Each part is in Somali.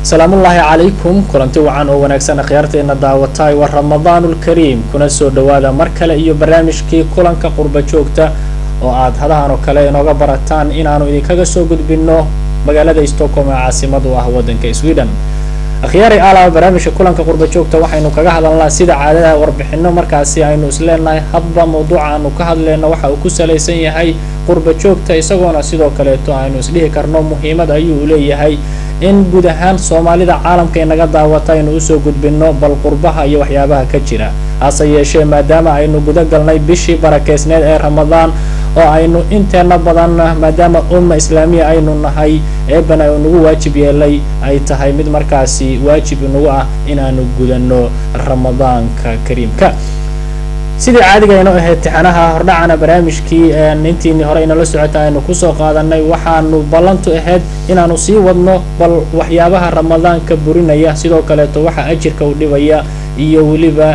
salaamullaahi calaykum kulanti wacan oo wanaagsan akhyaarteena daawataay waa ramadaanulkariim kuna soo dhowaada mar kale iyo barnaamijkii kulanka qurba joogta oo aad hadahan oo kale inooga barataan inaanu idinkaga soo gudbinno magaalada stockholm ee caasimad u ah waddanka sweden akhyaari alaba barnaamijka kulanka qurba joogta waxaynu kaga hadalnaa sida caadada warbixino markaasi aynu isleenahay hadba mawduuca aanu ka hadleyno waxa uu ku salaysan yahay qurba joogta isagoona sidoo kaleeto aynu isdhihi karno muhiimad ayuu leeyahay in guud ahaan soomaalida caalamka inaga daawata aynu usoo gudbino bal qurbaha iyo waxyaabaha ka jira hase yeeshee maadaama aynu guda galnay bishii barakeysneed ee ramadaan oo aynu inteena badan maadaama umma islaamiya aynu nahay eebana uu nagu waajib yeelay ay tahay mid markaasi waajib inagu ah inaanu gudano ramadaanka kariimka sidii caadiga aynu ahayd tixanaha hordhacana barnaamijkii intiini hore inala socota aynu kusoo qaadanay waxaanu ballantu ahayd inaanu sii wadno bal waxyaabaha ramadaanka burinaya sidoo kaleeto waxa ajirka u dhibaya iyo weliba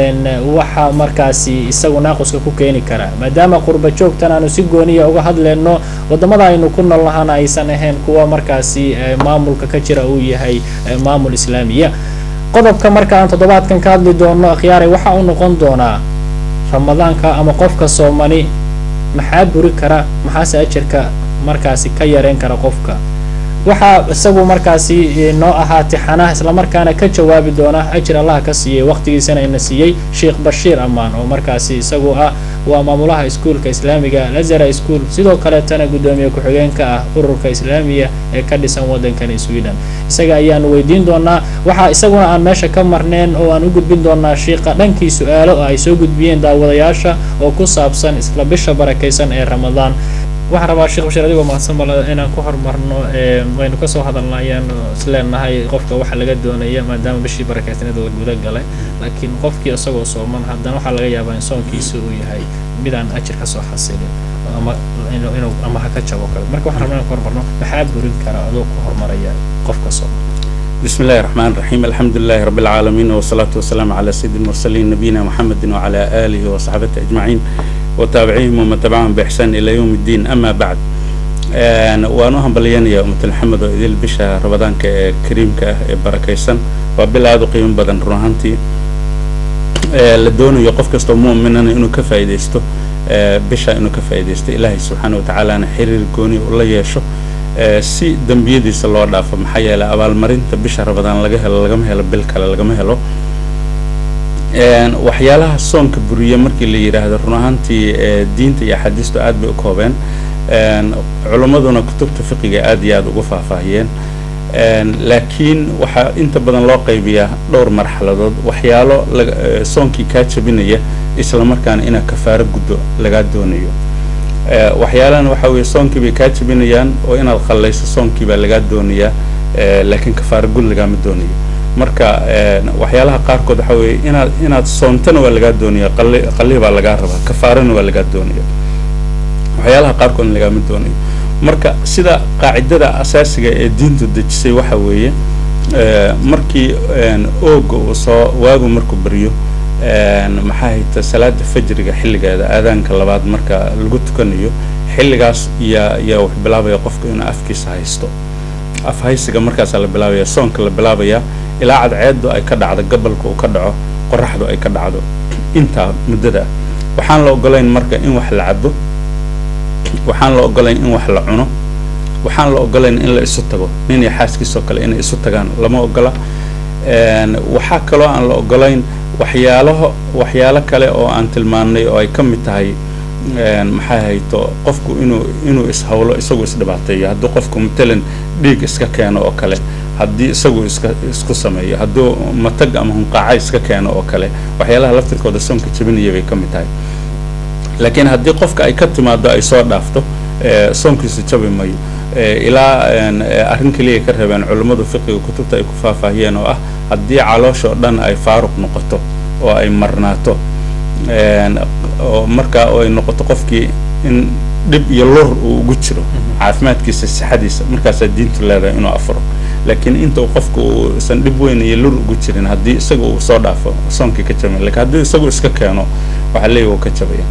waxa markaasi isagu naaquska ku keeni kara maadaama qurba joogtan aanu si gooniya uga hadleyno wadamada aynu ku nool nahana aysan ahayn kuwa markaasi maamulka ka jira uu yahay maamul islaamiya qodobka marka aan toddobaadkan ka hadli doono akhyaaray waxa uu noqon doonaa ramadaanka ama qofka soomani maxaa buri kara maxaase ajarka markaasi ka yareyn kara qofka waxaa isagu markaasi noo ahaa tixanaha islamarkaana ka jawaabi doona ajir allaha ka siiyey waqtigiisana ina siiyey sheekh bashiir amaan oo markaasi isagu ah waa maamulaha iskuolka islaamiga lazara school sidoo kaleetana guddoomiye ku-xigeenka ah ururka islaamiya ee ka dhisan waddankani sweden isaga ayaanu weydiin doonaa waxaa isaguna aan meesha ka marneen oo aan u gudbin doonaa shiiqa dhankii su-aalo oo ay soo gudbiyeen daawadayaasha oo ku saabsan isla bisha barakaysan ee ramadaan waxaan rabaa sheekh bashiir adigoo mahadsan bal inaan ku horumarno waynu kasoo hadalna ayaanu isleenahay qofka waxa laga doonaya maadaama bishii barakeysneed la guda galay laakiin qofkii isagoo sooman haddana waxaa laga yaabaa in soonkiisa uu yahay midaan ajir kasoo xasilin ama inuu ama ha ka jabo kale marka waxaan rabaa inaan ku horumarno maxaa burin kara adoo ku horumaraya qofka sooman بسم الله الرحمن الرحيم الحمد لله رب العالمين والصلاة والسلام على سيد المرسلين نبينا محمد وعلى آله وصحبه أجمعين وتابعيهم ومن تبعهم بإحسان إلى يوم الدين أما بعد waanu hambalyanaya ummata maxamed oo idil bisha ramadaanka ee kariimka ah ee barakaysan waa bil aada u qiimo badan run ahaantii la doonayo qof kastoo mu'minana inuu ka faa'iidaysto bisha inuu ka faa'iidaysto ilaahay subxaana wa tacaalana xiriir gooni u la yeesho si dembiyadiisa loo dhaafo maxaa yeelay abaalmarinta bisha ramadaan laga helo lagama helo bil kale lagama helo waxyaalaha soonka buriya markii la yidhaahdo run ahaantii diinta iyo axaadiistu aad bay u koobeen culimmaduna kutubta fiqiga aad iyo aad ugu faahfaahiyeen laakiin waxaa inta badan loo qaybiyaa dhowr marxaladood waxyaalo soonkii kaa jabinaya isla markaana inaad kafaaro guddo lagaa doonayo waxyaalahana waxaa weeye soonkii bay kaa jabinayaan oo inaad qallayso soonkii baa lagaa doonayaa laakiin kafaaro gud lagaama doonayo marka waxyaalaha qaarkood waxaa weeye inaad inaad soontana waa lagaa doonaya qali qallihi baa lagaa rabaa kafaarana waa lagaa doonaya waxyaalaha qaarkoodna lagaama doonayo marka sida qaacidada asaasiga ee diintu dejisay waxa weeye markii ooga uu soo waagu markuu baryo maxaa hayta salaada fajriga xilligeeda aadaanka labaad marka lagu tukanayo xilligaas yaa yaa wax bilaabaya qofka inuu afkiisa haysto af haysiga markaasaa la bilaabaya soonka la bilaabaya ilaa cadceedu ay ka dhacdo gabalka uu ka dhaco qoraxdu ay ka dhacdo intaa muddada waxaan la ogolayn marka in wax la cabo waxaan la ogolayn in wax la cuno waxaan la ogolayn in la isu tago nin iyo xaaskiisoo kale inay isu tagaan lama ogola waxaa kaloo aan la ogolayn waxyaalaho waxyaalo kale oo aan tilmaannay oo ay ka mid tahay maxay hayto qofku inuu inuu ishawlo isagu isdhibaateeyo hadduu qofku matalan dhiig iska keeno oo kale haddii isagu iska isku sameeyo hadduu matag ama hunqaaca iska keeno oo kale waxyaalaha laftirkooda soonka jabinaya bay ka mid tahay laakiin haddii qofka ay ka timaado ay soo dhaafto soonkiisu jabi mayo ilaa arrin keliya ka reebeen culummadu fiqiga kutubta ay ku faahfaahiyeen oo ah haddii caloosha oo dhan ay faaruq noqoto oo ay marnaato oo markaa oo ay noqoto qofkii in dhib iyo lur uu ugu jiro caafimaadkiisa sixadiisa markaasaa diintu leedahay inuu afuro laakiin inta qofku uusan dhib weyn iyo lur ugu jirin haddii isaga uu soo dhaafo soonkii ka jabay lakiin haddii isagu iska keeno waxaa leeyahy wuu ka jabaya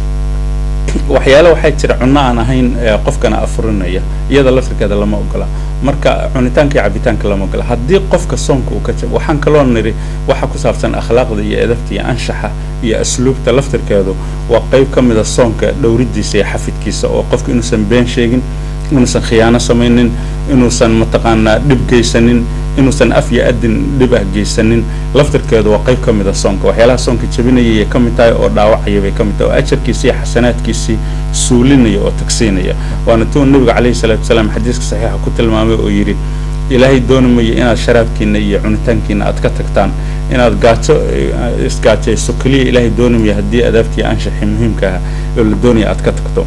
waxyaale waxaa jira cunno aan ahayn qofkana afurinaya iyada laftirkeeda lama ogola marka cunitaanka iyo cabitaanka lama gala haddii qofka soonka uu ka jabo waxaan kaloo nidhi waxa ku saabsan akhlaaqda iyo edabta iyo anshaxa iyo asluubta laftirkeedu waa qayb ka mid a soonka dhowridiisa iyo xafidkiisa oo qofka inuusan been sheegin inuusan khiyaano samaynin inuusan mataqaanaa dhib geysanin inuusan af iyo adin dhib ah geysanin laftirkeedu waa qayb ka mid a soonka waxyaalaha soonka jabinayay ka mid tahay oo dhaawacaya bay ka mid tahay oo ajarkiisii iyo xasanaadkiisii suulinaya oo tagsiinaya waana tuu nabiga calayhi salaatu wasalaam xadiiska saxiixa ku tilmaamay oo yidhi ilaahay dooni mayo inaad sharaabkiina iyo cunitaankiina aad ka tagtaan inaad gaajo isgaajayso keliya ilaahay dooni mayo haddii adaabtii anshaxii muhiimka ah oo la doonaya aad ka tagto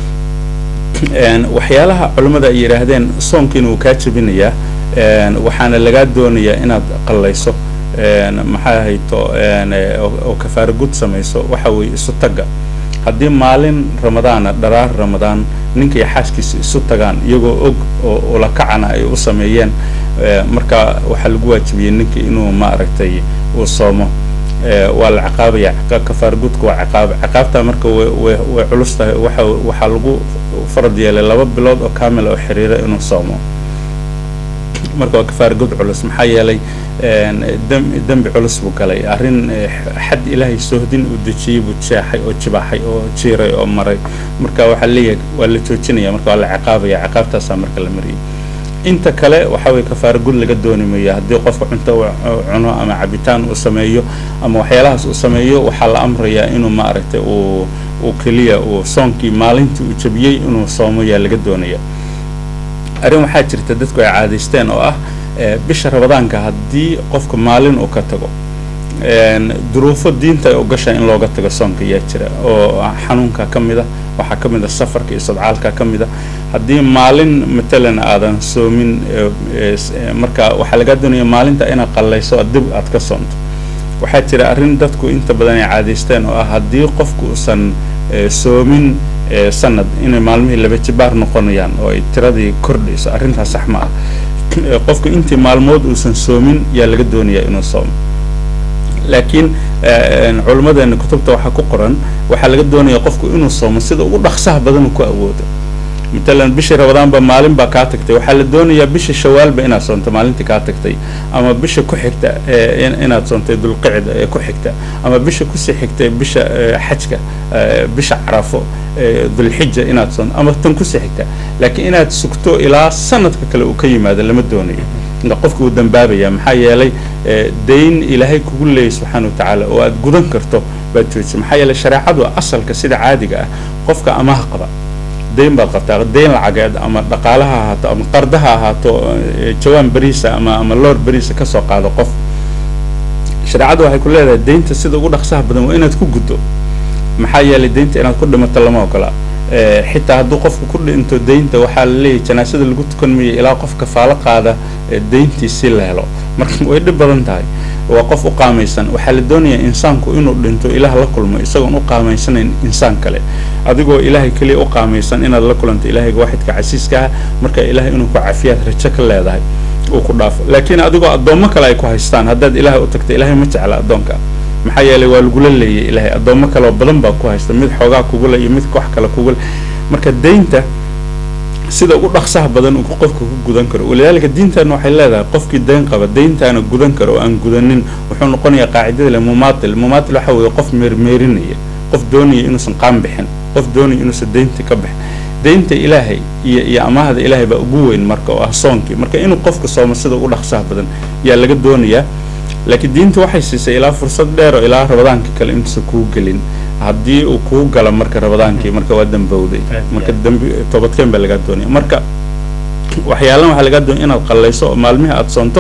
waxyaalaha culimmada ay yidhaahdeen soonkiina wuu kaa jebinayaa waxaana lagaa doonayaa inaad qallayso maxaa hayto oo kafaara gud samayso waxa weeye isu tagga haddii maalin ramadaana dharaar ramadaan ninka iyo xaaskiisa isu tagaan iyagoo og oo ulakacana ay u sameeyeen marka waxaa lagu waajibiyey ninka inuu maaragtay uu soomo waa la ciqaabaya kafaara gudka waa ciqaab ciqaabtaa marka way way culus tahay waxa waxaa lagu farad yeelay laba bilood oo kaamil oo xiriira inuu soomo marka waa kafaara gud culus maxaa yeelay dembi culus buu galay arrin xad ilaahay soohdin uu dejiyey buu jeexay oo jibaaxay oo jiiray oo maray marka waxaa leeyahay waa la joojinaya marka waa la ciqaabaya ciqaabtaasaa marka la mariyay inta kale waxa weye kafaara gud laga dooni maya haddii qofka cunto cuno ama cabitaan uu sameeyo ama waxyaalahaas uu sameeyo waxaa la amrayaa inuu maaragtay uu uu keliya uu soonkii maalintii uu jabiyey inuu soomo yaa laga doonaya arrin waxaa jirta dadku ay caadaysteen oo ah bisha rabadaanka haddii qofka maalin uu ka tago duruufo diinta ay ugashaa in looga tago soonka ayaa jira oo xanuunka ka mid a waxaa ka mid a safarka iyo sadcaalka ka mid a haddii maalin matalan aadan soomin marka waxaa lagaa doonaya maalinta inaad qallayso dib aad ka soonto waxaa jira arrin dadku inta badan ay caadaysteen oo ah haddii qofku uusan soomin sanad inay maalmihii laba jibaar noqonayaan oo ay tiradii kordhayso arrintaas sax ma ah qofku intii maalmood uusan soomin yaa laga doonayaa inuu soomo laakiin culimmadeena kutubta waxaa ku qoran waxaa laga doonaya qofku inuu soomo sida ugu dhaqsaha badan ku awoodo matalan bishii rabadaanba maalin baa kaa tagtay waxaa la doonayaa bisha shawaalba inaad soonto maalintii kaa tagtay ama bisha ku xigta inaad soontay dulqicda ee ku xigta ama bisha kusii xigtay bisha xajka bisha carafo dulxija inaad soonto ama tan kusii xigta laakiin inaad sugto ilaa sanadka kale uu ka yimaado lama doonayo qofka uu dambaabaya maxaa yeelay dayn ilaahay kugu leeyay subxaana watacaala oo aad gudan karto baad joojisa maxaa yeelay shareecadu asalka sida caadiga ah qofka amaha qaba dayn baad qabtaa dayn lacageed ama dhaqaalaha ahaato ama qardaha ahaato jawaan beriisa ama ama loor beriisa kasoo qaado qof shareecadu waxay ku leedahay daynta sida ugu dhaqsaha badan waa inaad ku guddo maxaa yeelay daynta inaad ku dhimato lama ogola xitaa hadduu qofku ku dhinto daynta waxaa la leeyahay janaasada lagu tukan mayo ilaa qof kafaalo qaada dayntiisi la helo marka way dhib badan tahay waa qof u qaamaysan waxaa la doonayaa insaanku inuu dhinto ilaah la kulmo isagoon u qaamaysanayn insaan kale adigoo ilaahay keliya u qaamaysan inaad la kulanto ilaahayga waaxidka casiiska ah marka ilahay inuu ku cafiyaad rajo ka leedahay uu ku dhaafo laakiin adigoo addoommo kale ay ku haystaan haddaad ilaahay u tagta ilahay ma jecla addoonka maxaa yeelay waa lagula leeyay ilaahay addoommo kaleoo badan baa ku haysta mid xoogaa kugule iyo mid wax kale kugule marka daynta sida ugu dhaqsaha badan uu qofka ku gudan karo walidaalika diintaana waxay leedahay qofkii dayn qaba dayntaana gudan karo oo aan gudanin wuxuu noqonayaa qaacidada le mumaatil mumaatil waxa weeye qof meermeerinaya qof doonaya inuusan qaan bixin qof doonaya inuusan daynta ka bixin daynta ilaahay iyo iyo amaahda ilaahay baa ugu weyn marka oo ah soonkii marka inuu qofka soomo sida ugu dhaqsaha badan yaa laga doonayaa laakiin diinta waxay siisay ilaa fursad dheer oo ilaa rabadaanka kale intuusan kuu gelin haddii uu kuu gala marka rabadaankii marka waa dambowday marka dambi toobadkeen baa lagaa doonaya marka waxyaalan waxaa lagaa doonaya inaad qallayso oo maalmihii aada soonto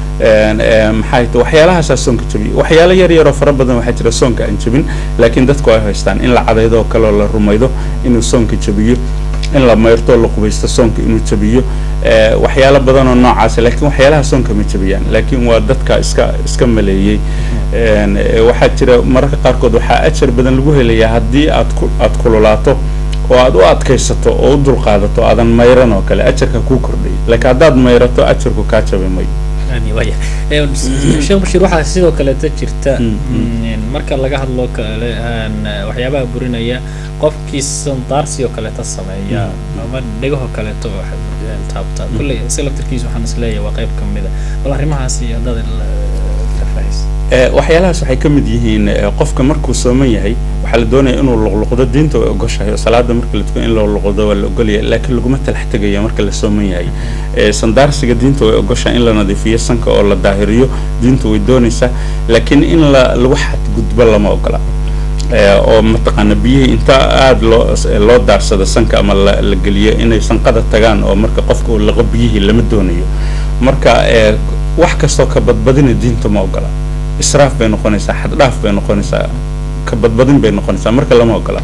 maxay ta waxyaalahaasaa soonka jabiya waxyaalo yar yaroo fara badan waxaa jira soonka aan jabin laakiin dadku ay haystaan in la cadaydo oo kaleoo la rumaydo inuu soonka jabiyo in la mayrto la qubaysto soonka inuu jabiyo waxyaalo badan oo noocaas laakiin waxyaalaha soonka ma jabiyaan laakiin waa dadka iska iska maleeyey waxaa jira mararka qaarkood waxaa ajar badan lagu helayaa haddii aad ku aad kululaato oo aad u adkaysato oo u dulqaadato aadan mayran oo kale ajarka kuu kordhay laakiin haddaad mayrato ajarku kaa jabi mayo waya sheekh bashiir waxaa sidoo kaleeta jirta marka laga hadlo kale waxyaabaha burinaya qofkii sandaarsi oo kaleeta sameeya ama dhegahoo kaleeto taabta kulley isaga laftarkiisa waxaan isleeyahay waa qayb ka mida bal arrimahaasi haddaad faahfaahis waxyaalahaas waxay ka mid yihiin qofka markuu sooman yahay waxaa la doonaya inuu luqluqdo diinta way ogoshahay oo salaada marka la tukan in loo luqluqdo waa la ogolaya laakiin laguma talax tegaya marka la sooman yahay sandaarsiga diinta way ogoshahay in la nadiifiyo sanka oo la daahiriyo diinta way doonaysaa laakiin in la lagu xadgudbo lama ogola oo mataqaana biyihii inta aada loo loo daarsado sanka ama la la geliyo inay sanqada tagaan oo marka qofka uu laqo biyihii lama doonayo marka wax kastoo ka badbadina diinta ma ogola israaf bay noqonaysaa xaddhaaf bay noqonaysaa ka badbadin bay noqonaysaa marka lama ogola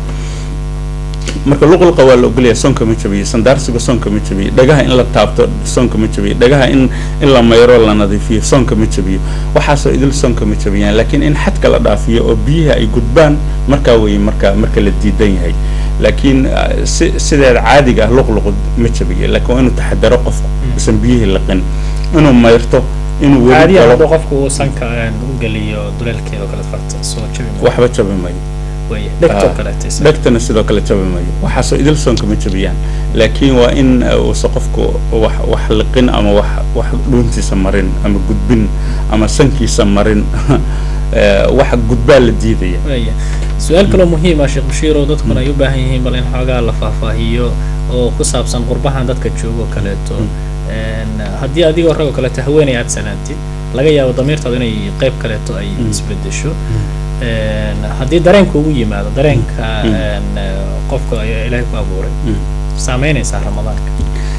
marka luqluqa waa la ogolaya soonka ma jabiyo sandaarsiga soonka ma jabiyo dhagaha in la taabto soonka ma jabiyo dhagaha in in la mayro la nadiifiyo soonka ma jabiyo waxaasoo idil soonka ma jabiyaan laakiin in xadka la dhaafiyo oo biyihi ay gudbaan markaa weeye marka marka la diidan yahay laakiin si sideeda caadiga ah luqluqu ma jabiyo laakiin waa inuu taxadaro qofku usan biyihii laqin inuu mayrto inuu weli caadiyan galo hadduu qofku uu sanka u geliyo duleelkeeda oo kale farta soo jabi maayo waxba jabi mayo waya dhegtoo kaleeta isaga dhegtana sidoo kale jabi mayo waxaasoo idil soonka ma jabiyaan laakiin waa in uusa qofku wax wax liqin ama wax wax dhuuntiisa marin ama gudbin ama sankiisa marin wax gudbaa la diidaya waya su-aal kaloo muhiim ah sheekh bashiir oo dadkuna ay u baahan yihiin bal in xoogaa la faahfaahiyo oo ku saabsan qurbahan dadka joogo kaleeto haddii adigoo ragoo kaleeto haweeney aad salaantid laga yaabo damiirtaadu inay qayb kaleeto ay isbedesho haddii dareenka ugu yimaado dareenka qofka ayaa ilaahay ku abuuray saameynaysaa ramadaanka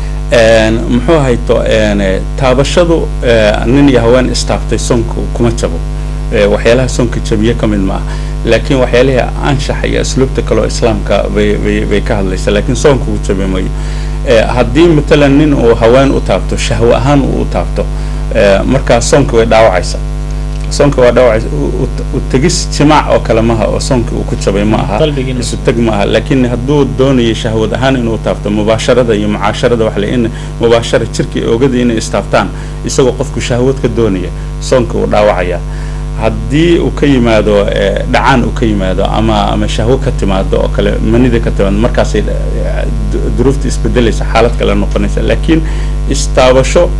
muxuu hayto taabashadu nin iyo haween istaabtay soonka kuma jabo waxyaalaha soonka jabiye ka mid maaha laakiin waxyaalihii anshaxa iyo asluubta kaleoo islaamka bay bay bay ka hadlaysa laakiin soonka uu jabi mayo haddii matalan nin uu haween u taabto shahwo ahaan uu u taabto markaa soonka way dhaawacaysa soonka waa dhaawacaysa u tegis jimaac oo kale maha oo soonka uu ku jabay ma aha qalbigiina isu teg ma aha laakiin hadduu doonayo shahwad ahaan inuu taabto mubaasharada iyo mucaasharada wax le in mubaashara jirka iyo ogadii inay istaabtaan isagoo qofku shahwad ka doonaya soonka uu dhaawacaya haddii uu ka yimaado dhacaan uu ka yimaado ama ama shahwo ka timaado oo kale manida ka timaado markaasay duruufta isbedelaysa xaalad kale noqonaysa laakiin istaabasho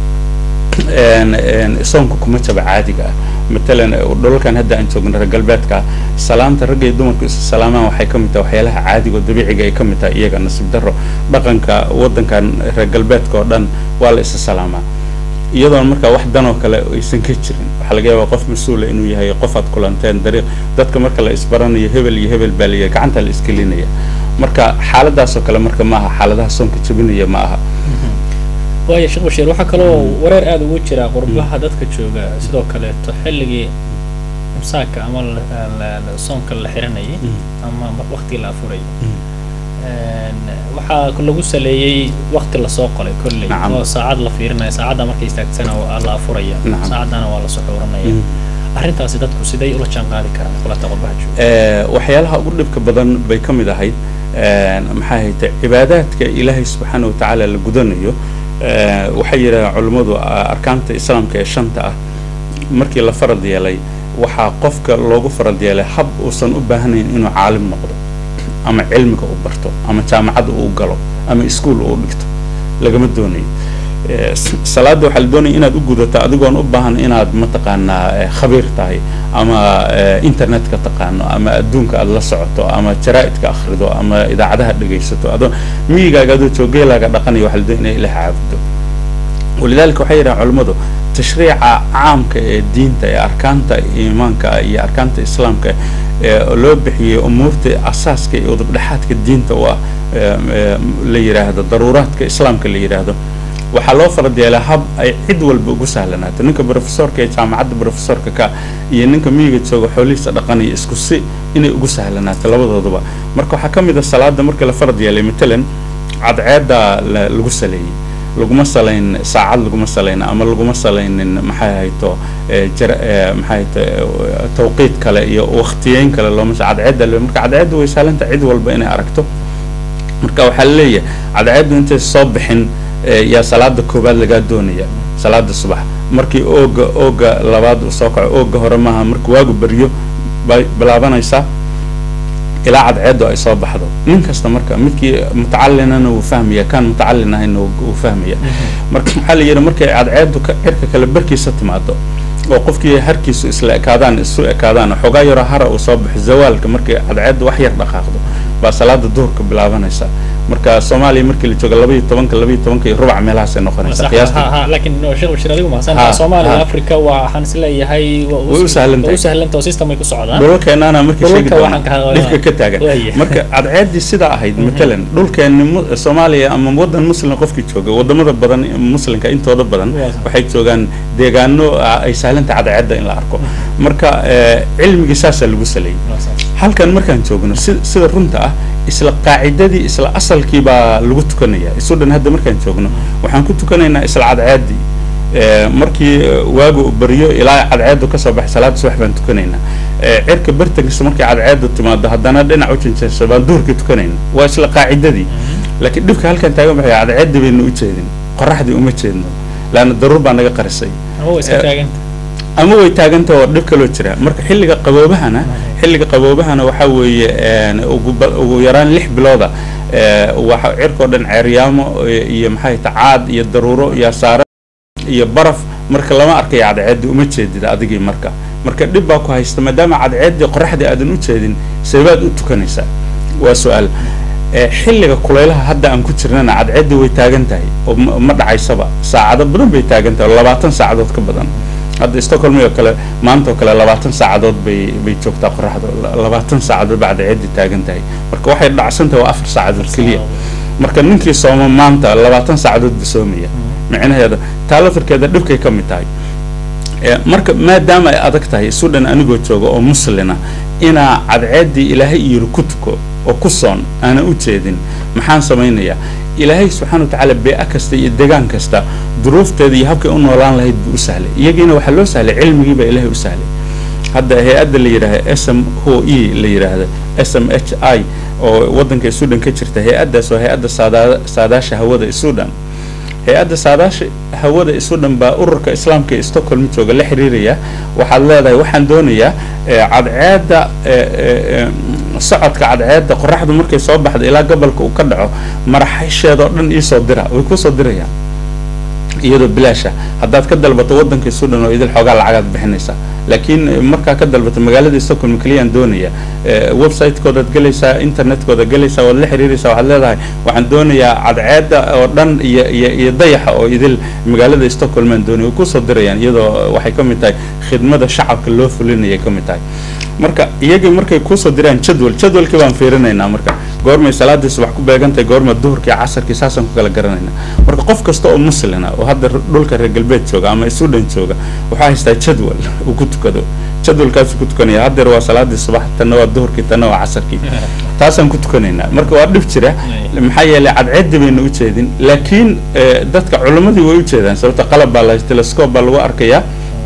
soonka kuma jaba caadiga ah matalan dhulalkan hadda aan joogno reer galbeedka salaamta ragga iyo dumarku isu salaamaan waxay ka mid tahay waxyaalaha caadiga oo dabiiciga ay ka mid tahay iyaga nasiib darro dhaqanka waddankan reer galbeedka oo dhan waa la isa salaamaa iyadoon markaa wax danoo kale aysan ka jirin waxaa laga yaabaa qof mas-uula inuu yahay qof aad kulanteen dariiq dadka marka la isbaranayo hebel iyo hebel baa layahay gacanta la isgelinaya marka xaaladaasoo kale marka ma aha xaaladaha soonka jabinaya ma aha waaya sheekh bashiir waxaa kaloo wareer aada ugu jira qurbaha dadka jooga sidoo kaleeto xilligii imsaaka ama soonka la xiranayay ama waktigii la afurayay waxaa lagu saleeyey wakti lasoo qolay kolley oo saacad la fiirinaya saacadda markay istaagtana la afuraya saacaddana waa la suxuuranaya arrintaasi dadku siday ula jaan qaadi karaan kulata qurbaha jooga waxyaalaha ugu dhibka badan bay ka mid ahayd maxaa hayte cibaadaadka ilaahay subxaana watacaala la gudanayo waxay yidhahdeen culummadu arkaanta islaamka ee shanta ah markii la farad yeelay waxaa qofka loogu farad yeelay hab uusan u baahnayn inuu caalim noqdo ama cilmiga uu barto ama jaamacadda uu galo ama iskuol uu dhigto lagama doonayo salaada waxaa la doonaya inaad u gudato adigoon u baahan inaad mataqaanaa khabiir tahay ama internetka taqaano ama adduunka aad la socoto ama jaraa'idka akhrido ama idaacadaha dhegaysato adoo miyigaaga adoo joogeelaaga dhaqanaya waxaa la doonaya ilaah caabudo walidaalika waxay yidhahan culummadu tashriica caamka ee diinta ee arkaanta iimaanka iyo arkaanta islaamka ee loo bixiyey umuurta asaaska iyo udubdhexaadka diinta u ah la yidhaahdo daruuraadka islaamka la yidhaahdo waxaa loo farad yeelaa hab ay cid walba ugu sahlanaato ninka brofesorka ee jaamacadda brofesorka ka iyo ninka miyiga jooga xoolihiisa dhaqanaya isku si inay ugu sahlanaato labadooduba marka waxaa ka mid a salaada markii la farad yeelay matalan cadceedda lagu saleeyey laguma salayn saacad laguma salayn ama laguma salaynin maxay hayto jar maxay hayto tawqiid kale iyo waktiyeyn kale looma cadceedda marka cadceedda way sahlanta cid walba inay aragto marka waxaa la leeyahay cadceeddu intay soo bixin yaa salaada koowaad lagaa doonaya salaada subax markii ooga ooga labaad uu soo kaco ooga hore maaha markii waagu beryo bay bilaabanaysaa ilaa cadceedu ay soo baxdo nin kasta marka midkii mutacalinana wuu fahmaya kan mutacalin ahayna wuu fahmaya marka maxaa la yidhi markay cadceedu cirka kale barkiisa timaado oo qofkii harkiisu isla ekaadaan isu ekaadaan xoogaa yaroo hara uu soo baxo zawaalka markay cadceedu wax yar dhaqaaqdo baa salaada duhurka bilaabanaysa marka soomaaliya markii la jooga labaiyo tobanka labaiyo tobanka iyo rubac meelahaasay noqonaysa qiyaasta laakiin sheekh bashir adigu mahadsan soomaaliya africa waa waxaan is leeyahay way u sahlantahay u sahlanta oo system ay ku socdaan dhulalkeenana markii sheegi Dhulalka doona waxaan ka hadlaynaa. dhibka ka taagan Waaya. marka cadceeddii sidaa ahayd matalan dhulkeeni mu- soomaaliya ama wadan muslim qofkii jooga wadamada badan muslimka intooda badan Waa. waxay joogaan deegaano ah, ay sahlanta cadceedda in la arko marka eh, cilmigii saasaa lagu saleeyey halkan markaan joogno si sida runta ah isla qaacidadii isla asalkii baa lagu tukanaya isu dhan hadda markaan joogno waxaan ku tukanaynaa isla cadceeddii Eh, markii eh, waagu uu baryo ilaa cadceedu kasoo baxay salaada subax baan tukanaynaa Eh, cirka bartankiisa markay cadceedu timaado haddana dhinac u jinjayso baan duhurkii tukanayna waa isla qaacidadii laakiin dhibka halkan taagan waxay cadceeddi baynu u jeedin qoraxdii uma jeedno laanna daruur baa naga qarisay oo iska Eh, taagan ama way taaganta oo dhib kaloo jira marka xilliga qaboobahana xilliga qaboobahana waxaa weeye een, ugu ba- ugu yaraan lix bilooda eh, waxa cirkoo dhan ceeryaamo iyo- iyo maxay ta caad iyo daruuro iyo saare iyo baraf marka lama arkayo cadceeddi uma jeedid adigii marka marka dhib baa ku haysta maadaama cadceeddii qoraxdii aadan u jeedin seebaad u tukanaysaa waa su-aal Eh, xilliga kulaylaha hadda aan ku jirnana cadceeddii way taagan tahay oo ma ma dhacaysaba saacado badan bay taagan tahay oo labaatan saacadood ka badan hadda stockholm oo kale maanta oo kale labaatan saacadood bay bay joogtaa qoraxda La- labaatan saacadood baa cadceeddii taagan tahay marka waxay dhacsan tahay waa afar saacadood keliya marka ninkii sooma maanta labaatan saacadood buu soomaya micnaheeda taa lafirkeeda dhibkay ka mid tahay Eh, marka maadaama ay adag tahay sudan anigoo jooga oo muslina inaa cadceeddii ilaahay yiri ku tuko oo ku soon aanan u jeedin maxaan samaynayaa ilaahay subxaana watacaala bee-a kasta iyo degaan kasta duruufteeda iyo habkay u noolaan lahayd buu u sahlay iyagiina waxaa loo sahlay cilmigii baa ilaahay u sahlay hadda hay-adda la yidhaahda s m o e la yidhaahda s m h i oo waddanka sudan ka jirta hay-addaas waa hay-adda saada saadaasha hawada ee sudan hay-adda saadaasha hawada isu dhan baa ururka islaamka ee stockholm jooga la xiriiraya waxaad leedahay waxaan doonayaa eh, cadceedda eh, eh, eh, socodka cadceedda qoraxdu markay soo baxdo ilaa gobolka uu ka dhaco maraxisheeda oo dhan iisoo dira way kusoo dirayaan iyadoo bilaasha haddaad ka dalbato waddanka sudan oo idil xoogaa lacagaad bixinaysaa laakiin eh, markaa ka dalbato magaalada stockholm keliyaan doonaya eh, website-koodaad gelaysaa internet-kooda gelaysaa waad la xiriiraysaa waxaad leedahay waxaan doonayaa cadceedda oo dhan iyo iyo iyo dayaxa oo idil magaalada stockholm aan doonaya way kusoo dirayaan iyadoo waxay ka mid tahay khidmada shacabka loo fulinayay ka mid tahay marka iyagii markay kusoo diraan jadwal jadwalkii baan fiirinaynaa marka goormay salaadii subax ku beegantahay goorma duhurkii casarkii saasaan ku kala garanaynaa marka qof kasta oo muslina oo hadda r- dhulka reer galbeed jooga ama sudan jooga waxaa haystaa jadwal uu ku tukado jadwalkaasuu ku tukanaya haddeer waa salaadii subax tanna waa duhurkii tanna waa casarkii taasaan ku tukanaynaa marka waa dhib jira maxaa yeelay cadceeddi bayna u jeedin laakiin eh, dadka culimmadii way u jeedaan sababta qalab baa la telescope baa lagu arkayaa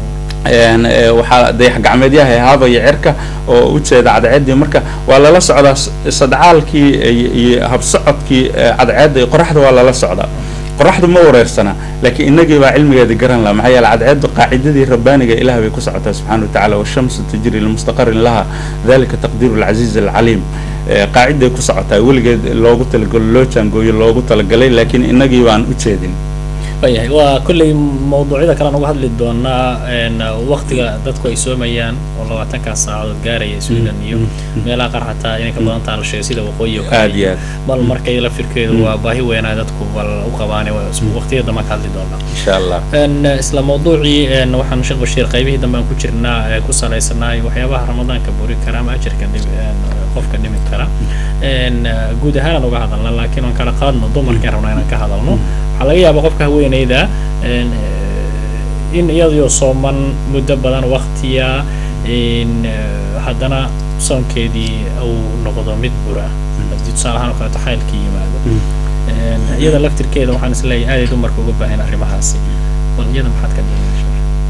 een, eh, waxaa dayax gacmeedyaha haabaya cirka oo u jeeda cadceeddii marka waa lala socdaa s- sadcaalkii iyo- iyo habsocodkii eh, cadceedda iyo qoraxda waa lala socdaa qoraxdu ma wareersana laakiin inagii baa cilmigeedii garan laha maxaa yeele cadceeddu qaacidadii rabbaaniga ilaah bay ku socotaa subxaana watacaala washamsu tajri limustaqarin laha dalika taqdiiru alcasiiz alcaliim Eh, qaaciday ku socotaa weligeed loogu talagalo loo jaangooyo loogu talagalay laakiin inagii baan u jeedin waayahay waa kolley mawduucyada kalean uga hadli doonaa een, waqtiga dadku ay soomayaan oo labaatankaas saacadood gaaraya sweden iyo meelaha qaar xataa inay ka badan taha la sheegay sida waqooyi oo aad kale iyo aad bal markay lafirkeedu waa baahi weynaa dadku bal u qabaane waqtiyada dama ka hadli doonaa insha allah een, isla mawduucii een, waxaan sheekh bashiir qaybihii dambe aan ku jirnaa ee ku salaysanaay waxyaabaha ramadaanka buri kara ama ajarka dhimi een, qofka dhimi kara een, guud ahaan aan uga hadalna laakiin aan kala qaadno dumarkaan rabnaa inaan ka hadalno waxaa laga yaabaa qofka haweeneyda een, eh, in iyadoo sooman muddo badan waqtiya in eh, haddana soonkeedii uu noqdo mid bura haddii tusaale ahaan oo kaleeto xaylkii yimaado Een, iyada laftirkeeda waxaan isleeyahay aaday dumarka uga baahan arrimahaasi bal iyada maxaad ka dhimanaysaa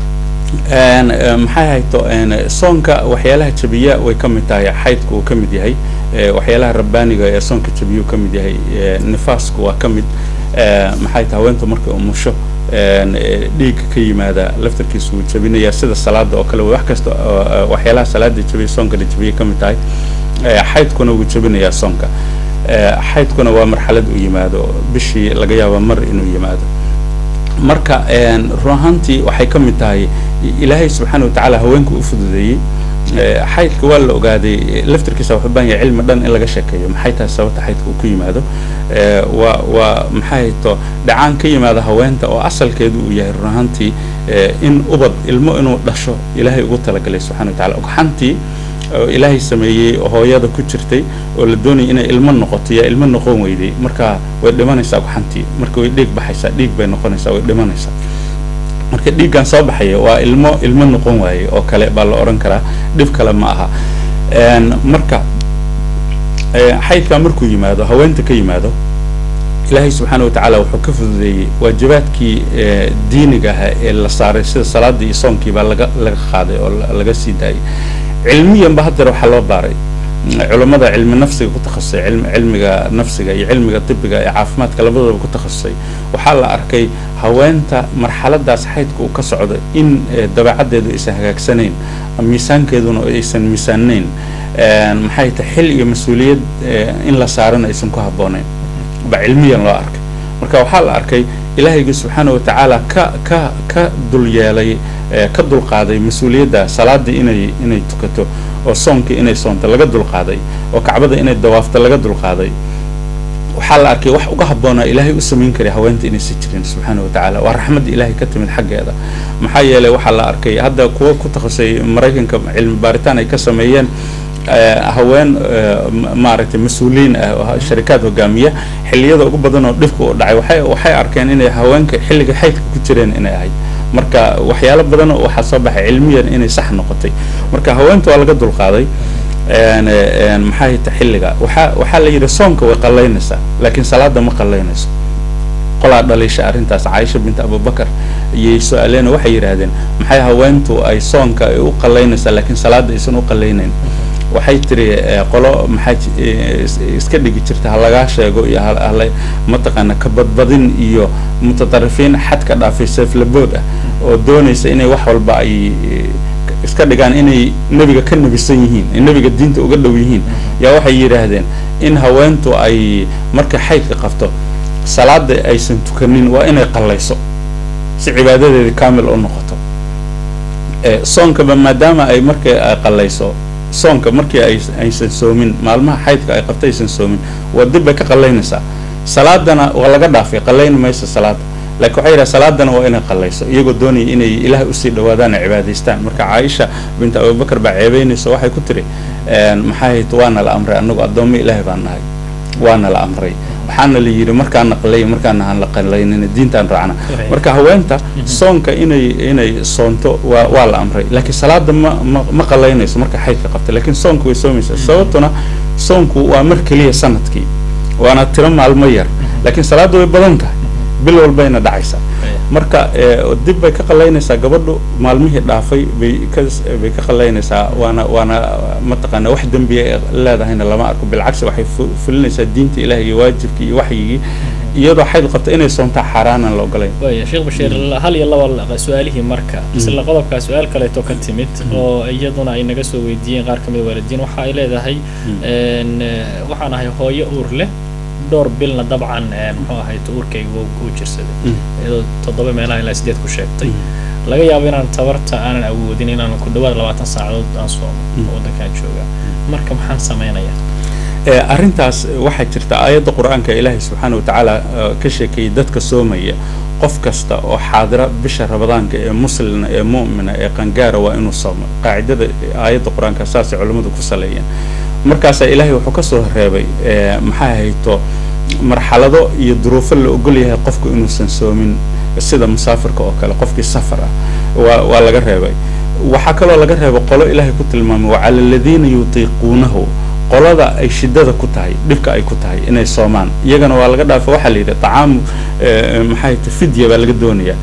Een, eh, maxay hayto een, soonka waxyaalaha jabiya way ka mid tahay xaydku uu ka mid yahay eh, waxyaalaha rabbaaniga ee soonka jabiya uu ka mid yahay eh, nifaasku waa ka mid eh, maxay tahay haweentu markay umusho dhiigga ka yimaada laftarkiisa wuu jabinaya sida salaada oo kale wax kasta waxyaalaha salaada jabiya soonkana jabiya ka mid tahay xaydkuna wuu jabinayaa soonka xaydkuna waa marxalad u yimaado bishii laga yaaba mar inuu yimaado marka run ahaantii waxay ka mid tahay ilaahay subxaana watacaala haweenka u fududeeyey xaydka waa la ogaaday laftarkiisa wuxuu baahan yahay cilmi dhan in laga sheekeeyo maxay tahay sababta xaydka uu ku yimaado waa waa maxay to dhacaan ka yimaada haweenta oo asalkeedu uu yahay run ahaantii in ubad ilmo inuu dhasho ilaahay ugu talagalay subxana watacala ogxantii oo ilaahay sameeyey oo hooyada ku jirtay oo la doonayay inay ilmo noqoto yaa ilmo noqon weyday marka way dhimanaysaa ogxantii marka way dhiig baxaysaa dhiig bay noqonaysaa way dhimanaysaa marka dhiiggan soo baxaya waa ilmo ilmo noqon waaye oo kale baa la odhan karaa dhib kale ma aha marka xaydkaa markuu yimaado haweenta ka yimaado ilaahay subxaana watacaala wuxuu ka fududeeyey waajibaadkii diiniga ahaa ee la saaray sida salaadii iyo soonkii baa laga laga qaaday oo laga sii daayay cilmiyanba haddeer waxaa loo baaray culammada cilmi nafsiga ku takhasusay cilmiga nafsiga iyo cilmiga tibiga ee caafimaadka labadaba ku takhasusay waxaa la arkay haweenta marxaladaas xaydka uu ka socdo in dabeecaddeedu aysan hagaagsanayn miisaankeeduna aysan miisaanayn maxay tahay xil iyo mas-uuliyad in la saarana aysan ku habboonayn ba cilmiyan loo arkay marka waxaa la arkay ilaahayga subxaana watacaala ka ka ka dul yeelay ka dulqaaday mas-uuliyadda salaadii inay inay tukato oo soonkii inay soonto laga dulqaaday oo kacbada inay dawaafto laga dulqaaday waxaa la arkay wax uga habboonaa ilaahay u samayn karay haweenta inaysan jirin subxaana watacaala waa raxmadda ilaahay ka timid xaggeeda maxaa yeelay waxaa la arkay hadda kuwa ku takasay maraykanka cilmi baaritaan ay ka sameeyeen haween maaragtay mas-uuliyiin ah oo sharikaad hogaamiya xilliyada ugu badan oo dhibka u dhacay waxay waxay arkeen inay haweenka xilliga xaydka ku jireen inay ahayd marka waxyaalo badan waxaa soo baxay cilmiyan inay sax noqotay marka haweenta waa laga dulqaaday maxay ta xilliga waxaa waxaa la yidhi soonka way qallaynaysaa laakiin salaada ma qallaynayso qolaa dhaliisha arrintaas caaisha bint abubakar iyay su-aaleen waxay yidhaahdeen maxay haweentu ay soonka ay u qallaynaysaa laakiin salaada aysan u qallaynayn waxay tiri qolo maxaa iska dhigi jirta ha lagaa sheego iyo hala mataqaana kabadbadin iyo mutaطarifiin xadka dhaafay seeflabood ah oo doonaysa inay wax walba ay iska dhigaan inay nebiga ka nebisan yihiin ay nebiga diinta uga dhow yihiin yaa waxay yidhaahdeen in haweentu ay markay xaydka qabto salaada aysan tukanin waa inay qallayso si cibaadadeeda kamil u noqoto soonkaba maadaama ay markay qallayso soonka markii ay aysan soomin maalmaha xaydka ay qabta aysan soomin waa dib bay ka qallaynaysaa salaadana waa laga dhaafay qallayn maysa salaada laakiin waxay yidhaha salaadana waa inay qallayso iyagoo doonaya inay ilaahay usii dhawaadaan ay cibaadaystaan marka caaisha bint abubakar baa ceebeynaysa waxay ku tiri maxay hayd waana la amray annagu addoommo ilaahay baan nahay waana la amray waxaana la yidhi markaan naqlay markaan aan la qalaynin diintaan raacna marka haweenta soonka inay inay soonto waa waa la amray laakiin salaada ma ma ma qalaynayso marka xaydka qabta laakiin soonka way soomaysaa sababtuna soonku waa mar keliya sanadkii waana tiro maalmo yar laakiin salaada way badan tahay bil walbayna dhacaysaa marka dib bay ka qalaynaysaa gabadhu maalmihii dhaafay bay ka bay ka qalaynaysaa waana waana mataqaana wax dembiya leedahayna lama arko bilcagsi waxay fulinaysaa diinta ilaah iyo waajibkii iyo waxyigii iyadoo xayd qabta inay soontaa xaaraanan la ogolayn waya sheekh bashiir hal iyo laba su-aalihii marka isla qodobkaa su-aal kaleeto ka timid oo iyaduna ay naga soo weydiiyeen qaar kamid waalidiin waxa ay leedahay waxaan ahay hooyo uur leh dhowr bilna dabcan muxuu ahay uurkayga uu jirsaday iyadoo toddoba meelaha ilaa sideed ku sheegtay laga yaabo inaan tabarta aanan awoodin inaan ku dhawaad labaatan saacadood aan soomo waddankaan joogaa marka maxaan samaynayaa arrintaas waxaa jirta aayadda qur-aanka ilaahay subxaana watacaala ka sheekeeyey dadka soomaya qof kasta oo xaadira bisha rabadaanka ee muslina ee mu'mina ee qangaara waa inuu soomo qaacidada aayadda qur-aanka saasay culammadu ku saleeyeen markaasaa ilaahay wuxuu ka soo reebay maxaa hayto marxalado iyo duruufo la ogol yahay qofku inuusan soomin sida musaafirka oo kale qofkii safar ah waa waa laga reebay waxaa kaloo laga reebay qolo ilaahay ku tilmaamay wacala aladiina yutiiquunahu qolada ay shidada ku tahay dhibka ay ku tahay inay soomaan iyagana waa laga dhaafa waxaa la yidhi tacaamu maxay ta fidya baa laga doonayaa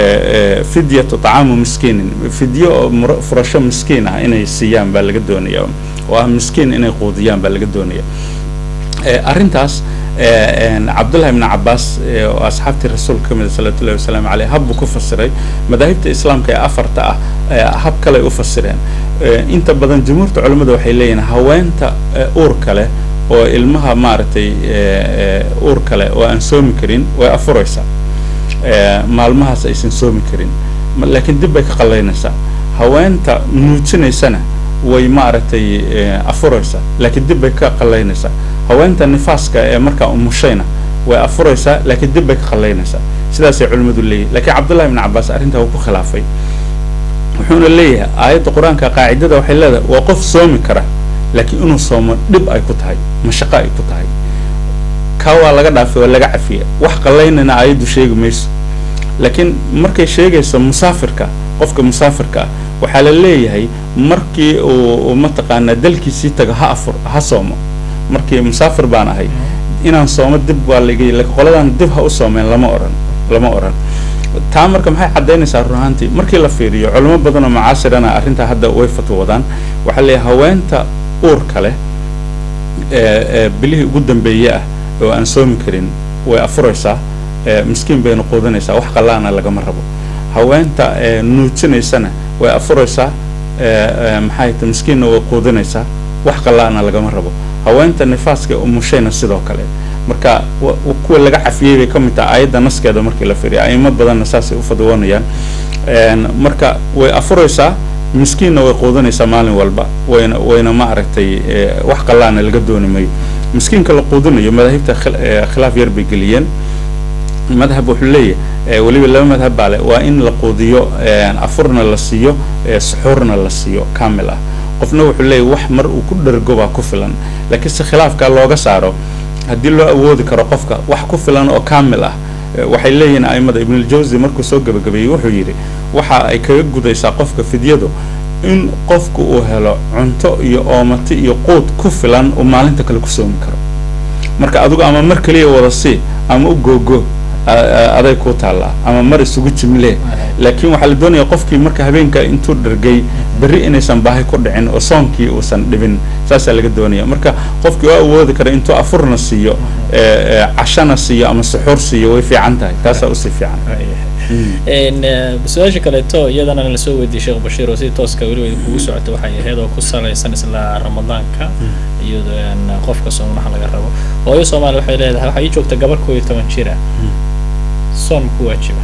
fidyatu tacaamu miskiinin fidyo oo furasho miskiin ah inay siiyaan baa laga doonaya oo ah miskiin inay quudiyaan baa laga doonaya arrintaas cabdullahi ibn cabaas oo asxaabtii rasuulka ka mida salawatu llahi wasalaamu caleyh hab buu ku fasiray madaahibta islaamka ee afarta ah hab kaley u fasireen inta badan jumhuurta culimmada waxay leeyihin haweenta uurka leh oo ilmaha maaragtay uur kale oo aan soomi karin way afuraysaa maalmahaas aysan soomi karin laakiin dib bay ka qallaynaysaa haweenta nuujinaysana way maaragtay afuraysaa laakiin dib bay ka qallaynaysaa haweenta nifaaska ee markaa umushayna way afuraysaa laakiin dib bay ka qallaynaysaa sidaasay culimmadu leeyihin lakiin cabdullahi ibn cabaas arrintaa wuu ku khilaafay wuxuuna leeyahay aayadda qur-aanka qaacidada waxay leedahay waa qof soomi kara laakiin inuu soomo dhib ay ku tahay mashaqo ay ku tahay kaa waa laga dhaafay waa laga cafiya wax qallaynana aayaddu sheegi mayso laakiin markay sheegayso musaafirka qofka musaafirka ah waxaa la leeyahay markii uu mataqaanaa dalkiisii tago ha afur ha soomo markii musaafir baan ahay inaan soomo dib waa laigi lakiin qoladan dib ha u soomeen lama oran lama oran taa marka maxay caddaynaysaa run ahaantii markii la fiiriyo culimo badan oo macaasirana arrintaa hadda way fatwoodaan waxaa leeyahay haweenta uurka leh ee bilihii ugu dambeeye ah oo aan soomi karin way afuraysaa miskiin bayna quudanaysaa wax qallaana lagama rabo haweenta nuujinaysana way afuraysaa maxay ta miskiinna way quudinaysaa wax qallaana lagama rabo haweenta nifaaska umushayna sidoo kale marka kuwa laga cafiyey bay ka mid tahay aayadda naskeeda markii la fiiriya a'imo badanna saasay u fadwoonayaan marka way afuraysaa miskiinna way quudinaysaa maalin walba wayna wayna ma aragtay wax qallaana laga dooni mayo miskiinka la quudinayo madaahibta khilaaf yar bay geliyeen madhab wuxuu leeyahay weliba laba madhab baa le waa in la quudiyo afurna la siiyo suxuurna la siiyo kamil ah qofna wuxuu leeyahy wax mar uu ku dhergo baa ku filan laakiin se khilaafka looga saaro haddii loo awoodi karo qofka wax ku filan oo kamil ah waxay leeyihiin aimada ibnuljawsi markuu soo gebagabeeyey wuxuu yidhi waxa ay kaga gudaysaa qofka fidyadu in qofku uu helo cunto iyo oomati iyo quud ku filan uu maalinta kale ku soomi karo marka adigu ama mar keliya wada sii ama u googo aday kuu taallaa ama mar isugu jimlee laakiin waxaa la doonaya qofkii marka habeenka intuu dhargay berri inaysan baahi ku dhicin oo soonkii uusan dhibin saasaa laga doonaya marka qofkii oo awoodi kara intuu afurna siiyo cashana siiyo ama suxuur siiyo way fiican tahay taasaa usii fiican su-aasha kaleeto iyadana lasoo weydiiyey sheekh bashiir oo si tooska weliba kugu socota waxay ahayd oo ku salaysan isla ramadaanka iyo qofka soomaha laga rabo hooyo soomaaliya waxay leedahay waxaa ii joogta gabar koo iyo toban jira soon ku waajiba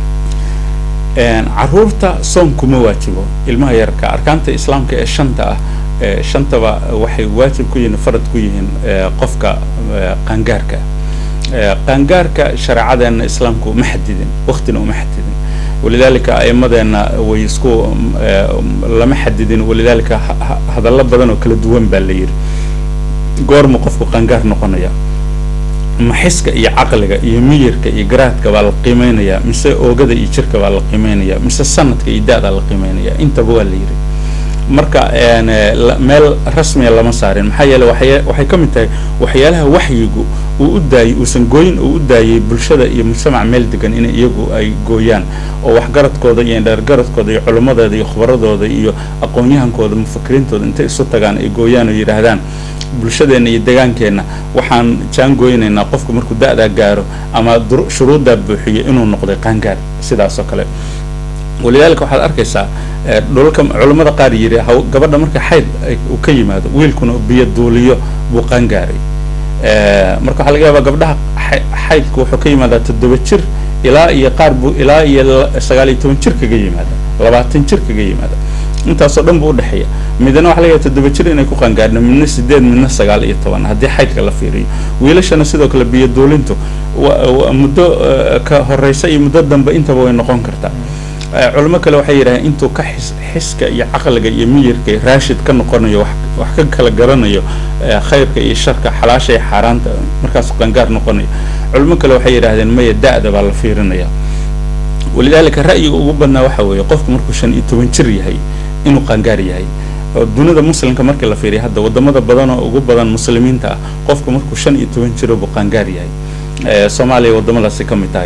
caruurta soom kuma waajibo ilmaha yarka arkaanta islaamka ee shanta ah shantaba waxay waajib ku yihiin farad ku yihiin qofka qaangaarka qaangaarka shareecadeena islaamku ma xadidin waktina uma xadidin walidaalika aimadeena way isku lama xadidin walidaalika hadallo badan oo kala duwan baa la yidhi goormu qofku qaangaar noqonaya ma xiska iyo caqliga iyo miyirka iyo garaadka baa la qiimeynaya mise oogada iyo jirka baa la qiimeynaya mise sanadka iyo da-daa la qiimeynaya intaba waa la yidhi marka meel rasmiya lama saarin maxaa yeele waxay waxay ka mid tahay waxyaalaha waxyigu uu u daayey uusan gooyin uu u daayey bulshada iyo mujtamac meel degan in iyagu ay gooyaan oo waxgaradkooda iyo indheergaradkooda iyo culimmadooda iyo khubaradooda iyo aqoon-yahankooda mufakiriintooda intay isu tagaan ay gooyaan oo yidhaahdaan bulshadeenna iyo degaankeenna waxaan jaangooynaynaa qofku markuu da-daa gaaro ama shuruuddaa buuxiyo inuu noqday qaangaar sidaas oo kale walidaalika waxaad arkaysaa dhulalka culammada qaar yidhi gabadha marka xayd uu ka yimaado wiilkuna biyo duuliyo buu qaangaaray marka waxaa laga yaabaa gabdhaha xaydku wuxuu ka yimaadaa toddoba jir ilaa iyo qaar buu ilaa iyo sagaal iyo toban jir kaga yimaada labaatan jir kaga yimaada intaasoo dhan buu udhexeeya midna waxa laga yaaba toddoba jir inay ku qaangaarno midna sideed midna sagaal iyo toban haddii xaydka la fiiriyo wiilashana sidoo kale biyo duulintu muddo ka horeysa iyo muddo dambe intaba way noqon kartaa culimo kale waxay yidhahdeen intuu ka xis xiska iyo caqliga iyo miyirka raashid ka noqonayo wax wax ka kala garanayo khayrka iyo sharka xalaasha iyo xaaraanta markaasuu qangaar noqonayo culimo kale waxay yidhahdeen maya da-da baa la fiirinaya walidaalika ra'yiga ugu badnaa waxa weeye qofku markuu shan iyo toban jir yahay inuu qangaar yahay oo dunida muslimka markii la fiiriya hadda wadamada badan oo ugu badan muslimiinta ah qofku markuu shan iyo toban jiro buu qangaar yahay soomaaliya wadamadaasi ka mid tahay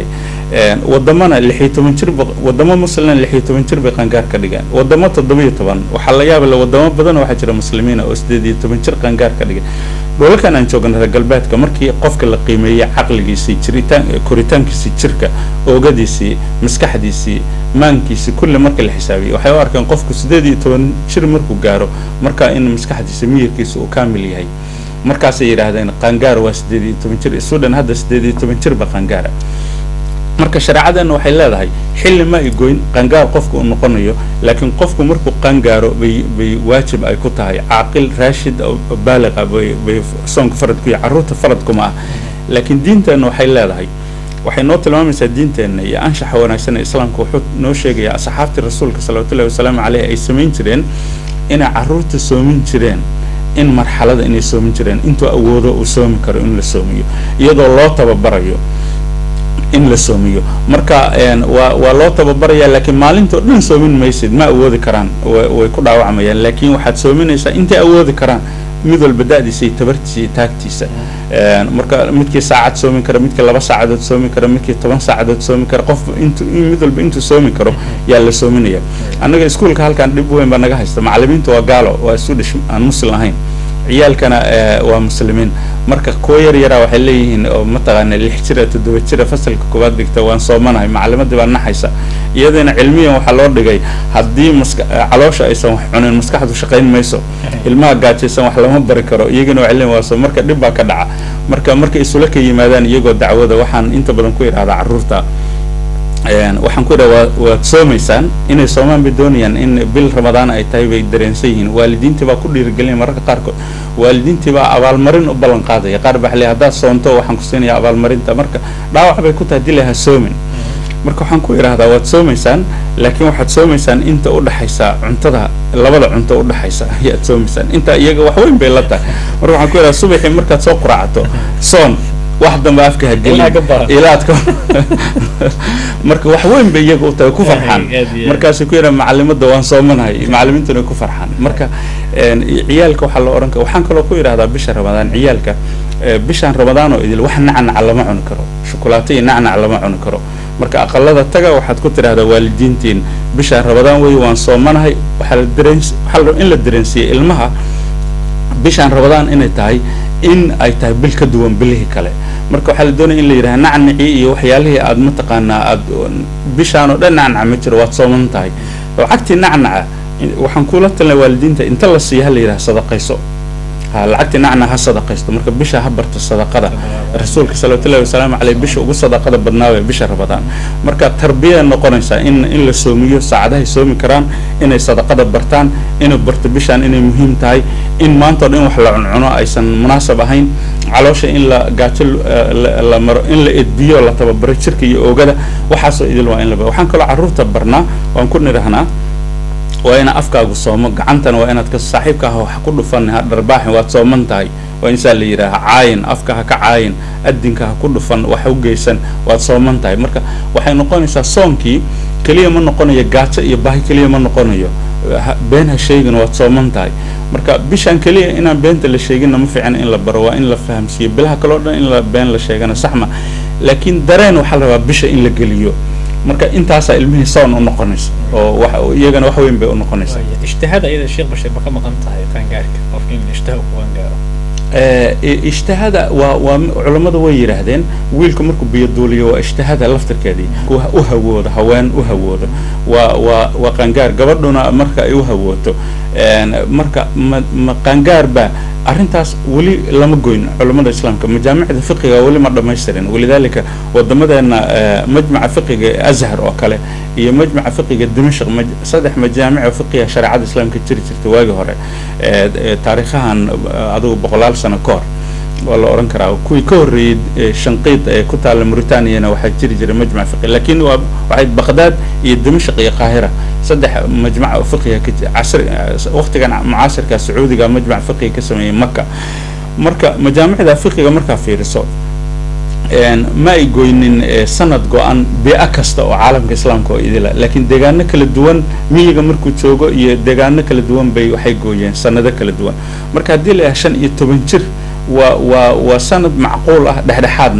wadamana lixiyo toban jir wadamo muslimna lixiyo toban jir bay qaangaar ka dhigeen wadamo toddobiyo toban waxaa la yaabale wadamo badan waxaa jira muslimiina oo sideed iyo toban jir qaangaar ka dhigeen dholalkan aan joogna reer galbeedka markii qofka la qiimeeyey caqligiisii jiritaan koritaankiisii jirka oogadiisii maskaxdiisii maankiisii kulli marka la xisaabiyey waxay u arkeen qofku sideed iyo toban jir markuu gaaro markaa in maskaxdiisa miyirkiisa uu kaamil yahay markaasay yidhaahdeen qaangaar waa sideed iyo toban jir sudan hadda sideed iyo toban jirba qaangaara marka shareecadeenna waxay leedahay xilli ma ay goyn qaangaar qofku uu noqonayo laakiin qofku markuu qaangaaro bay bay waajib ay ku tahay caaqil raashid baaliqa bay bay soonka faradku iyo carruurta faradkuma ah laakiin diinteenna waxay leedahay waxay noo tilmaamaysaa diinteenna iyo anshaxa wanaagsan ee islaamka wuxuu noo sheegayaa asxaabtii rasuulka salawatullahi wasalaamu caleyh ay samayn jireen inay carruurta soomin jireen in marxalada inay soomin jireen intuu awoodo uu soomi karo in la soomiyo iyadoo loo tababarayo in la soomiyo marka waa waa loo tababarayaa laakiin maalintao dhan soomin maysid ma awoodi karaan way ku dhaawacmayaan laakiin waxaad soominaysaa intay awoodi karaan mid walba da-diisa iyo tabartiisa iyo taagtiisa marka midkii saacad soomi kara midkii laba saacadood soomi kara midkii toban saacadood soomi kara qof intu mid walba intuu soomi karo yaa la soominaya annaga iskuolka halkan dhib weyn baa naga haysta macalimiinta waa gaalo waa isu dhish aan muslim ahayn ciyaalkana waa muslimiin marka kuwa yar yaraa waxay leeyihiin oo mataqaana lix jira toddoba jira fasalka koowaad dhigta waan soomanahay macalimadii baa naxaysa iyadana cilmiyan waxaa loo dhigay haddii maska caloosha aysan wax cunin maskaxdu shaqayn mayso ilmaha gaajaysan wax lama bari karo iyagana waa cilmi waaso marka dhib baa ka dhaca marka markay isula ka yimaadaan iyagoo dacwada waxaan inta badan ku idhahdaa carruurta waxaan ku idhaha waa waad soomaysaan inay soomaan bay doonayaan in bil ramadaan ay tahay bay dareensan yihiin waalidiintii baa ku dhiirigelinaya mararka qaarkood waalidiintii baa abaalmarin u ballan qaadaya qaar baa xaley haddaad soonto waxaan ku siinaya abaalmarinta marka dhaawac bay ku tahay dila ha soomin marka waxaan ku idhahdaa waad soomaysaan laakiin waxaad soomaysaan inta udhexaysa cuntada labada cunto udhexaysa ayaad soomaysaan inta iyaga wax weyn bay la tahay marka waxaan ku idhahdaa subaxii markaad soo quraacato soon wax dambe afka ha gelin ilaadka marka wax weyn bay iyaga u tahay ku farxaan markaasay ku yidhaha macalimada waan soomanahay macalimiintuna ku farxaan marka ciyaalka waxaa la odhan kara waxaan kaloo ku idhahdaa bisha ramadaan ciyaalka bishaan ramadaan oo idil wax nacnac lama cuni karo shukulaato iyo nacnac lama cuni karo marka aqalada taga waxaad ku tidhahdaa waalidiintiin bishaan ramadaan wey waan soomanahay waxaa la dareen waxaa in la dareensiiyey ilmaha bishaan ramadaan inay tahay in ay tahay bil ka duwan bilihii kale marka waxaa la doonaya in la yidhaha nacnacii iyo waxyaalihii aad mataqaanaa aad bishaan oo dhan nacnaca ma jiro waad sooman tahay lacagtii nacnaca waxaan kula talinaya waalidiinta inta la siiya ha la yidhaha sadaqayso ha lacagtii nacnaca ha sadaqaysto marka bisha ha barto sadaqada rasuulka salawatullahi wasalaamu caleyh bisha ugu sadaqada badnaawee bisha ramadaan marka tarbiyada noqonaysaa in in la soomiyo saacadahay soomi karaan inay sadaqada bartaan inay barto bishaan inay muhiim tahay in maantao dhan in wax la cuncuno aysan munaasab ahayn caloosha in la gaajo la maro in la edbiyo la tababaro jirka iyo oogada waxaasoo idil waa in la waxaan kaloo carruurta barnaa waan ku nidhahnaa waa ina afkaagu soomo gacantana waa inaad ka saaxiibka ah wax ku dhufan ha dharbaaxin waad sooman tahay waa insaa la yidhaaha caayin afka ha ka caayin adinka ha ku dhufan wax u geysan waad sooman tahay marka waxay noqonaysaa soonkii keliya ma noqonayo gaajo iyo baahi keliya ma noqonayo been ha sheegin waad sooman tahay marka bishaan keliya inaan beenta la sheeginna ma fiicna in la baro waa in la fahamsiiyo bilaha kaleo dhan in la been la sheegana saxma laakiin dareen waxaa la rabaa bisha in la geliyo marka intaasaa ilmihii soon u noqonaysa oo wax iyagana wax weyn bay u noqonaysaa ijtihaada iyada sheekh bashir ma ka maqan tahay qaangaarka qofka in ijtihaad ku qaangaaro ijtihada waa waa culammadu way yidhaahdeen wiilku markuu biyoduuliyo waa ijtihada laftirkeedii u hawoodo haween u hawoodo waa waa waa qaangaar gabadhuna marka ay u hawooto marka ma ma qaangaar baa arrintaas weli lama goyn culammada islaamka majaamicda fiqiga weli ma dhamaystirin walidaalika wadamadeena majmaca fiqiga azhar oo kale iyo majmaca fiqiga dimashq saddex majaamic fiqiga shareecada islaamka jiri jirta waagii hore taariikhahan adigu boqolaal sano ka hor waa la odhan karaa kuwii ka horreeyey shanqiid ee ku taalla mauritaniyana waxaa jiri jiray majmac fiqi laakiin waa waxay baqdaad iyo dimashq iyo qaahira saddex majmac fiqiga ka casri waqtigan mucaasirka sacuudiga majmac fiqiga ka sameeyey maka marka majaamicda fiqiga markaa fiiriso ma ay goynin sanad go-an bia kasta oo caalamka islaamka oo idila laakiin deegaano kala duwan miyiga markuu joogo iyo deegaano kala duwan bay waxay gooyeen sanado kala duwan marka haddii la yahay shan iyo toban jir waa waa waa sanad macquul ah dhexdhexaadna ah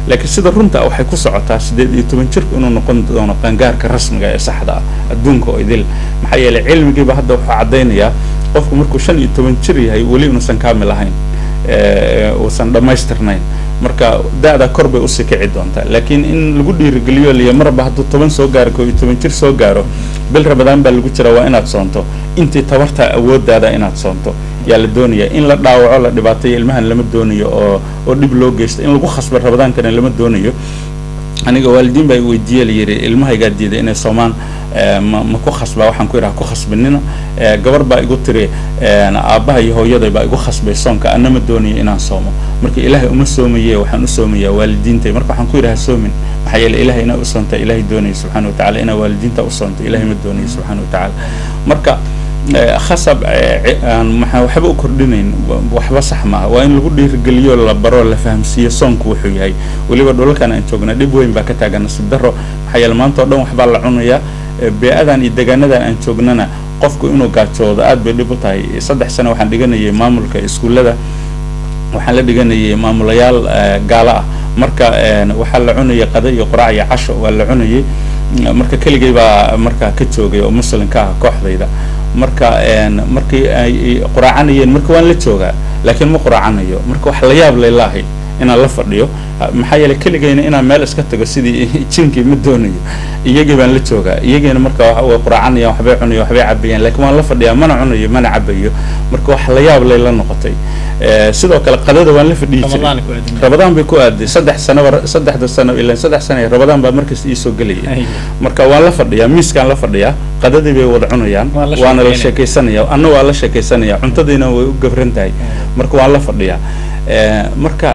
laakiin sida runta waxay ku socotaa siddeed iyo toban jirku inuu noqon doono qangaarka rasmiga ee saxda ah adduunka oo idil maxaa yeelay cilmigiiba hadda wuxuu caddaynayaa qofku markuu shan iyo toban jir yahay weli inuusan kaamil ahayn uusan dhammaystirnayn marka da-da kor bay usii kici doontaa laakiin in lagu dhiirigeliyo liyo marba hadduu toban soo gaaro koo iyo toban jir soo gaaro bil rabadaan baa lagu jira waa inaad soonto intii tabartaa awooddaada inaad soonto yaa la doonaya in la dhaawaco la dhibaateeyo ilmahan lama doonayo oo oo dhib loo geysto in lagu khasba rabadaankana lama doonayo aniga waalidiin baa weydiiye layidhi ilmahaygaa diiday inay soomaan ma ma ku khasbaa waxaan ku idhaha ku khasbinina gabar baa igu tiri aabbaha iyo hooyaday baa igu khasbay soonka ana ma doonayo inaan soomo marka ilaahay uma soomaye waxaan u soomayaa waalidiintay marka waxaan ku idhaha soomin maxaa yeele ilahay inaa u soonta ilaahay doonaya subxana wa tacala inaa waalidiinta u soonta ilahay ma doonayo subxana wa tacaala marka khasab aan maxaa waxba u kordhinayn waxba sax maaha waa in lagu dhiirigeliyo la baro la fahamsiiyo soonku wuxuu yahay weliba dhulalkan aan joognaa dhib weyn baa ka taagan nasiib daro maxaa yeele maanta o dhan waxbaa la cunayaa bee-adan iyo deegaanadan aan joognana qofku inuu gaajoodo aad bay dhib u tahay saddex sano waxaan dhiganayay maamulka iskuullada waxaan la dhiganayay maamulayaal gaalo ah marka waxaa la cunayay qada iyo quraac iyo casho waa la cunayay marka keligay baa markaa ka joogay oo muslimka ah kooxdayda marka markii ay quraacanayeen marka waan la joogaa laakiin ma quraacanayo marka wax la yaab layla ahayd inaan la fadhiyo maxaa yeeley keligayna inaan meel iska tago sidii jinkii ma doonayo iyagii baan la joogaa iyagiina marka way quraacanayaan waxbay cunayo waxbay cabayaan laakiin waan la fadhiyaa mana cunayo mana cabayo marka wax la yaab layla noqotay sidoo kale qadada waan la fadhiyi jiray rabadaan bay ku aaday saddex sanaba saddexda sano ilan saddex sana rabadaan baa markas iisoo gelaya marka waan la fadhiyaa miiskaan la fadhiyaa qadadii bay wada cunayaan waana la sheekaysanaya anna waa la sheekaysanaya cuntadiina way u gabran tahay marka waan la fadhiyaa marka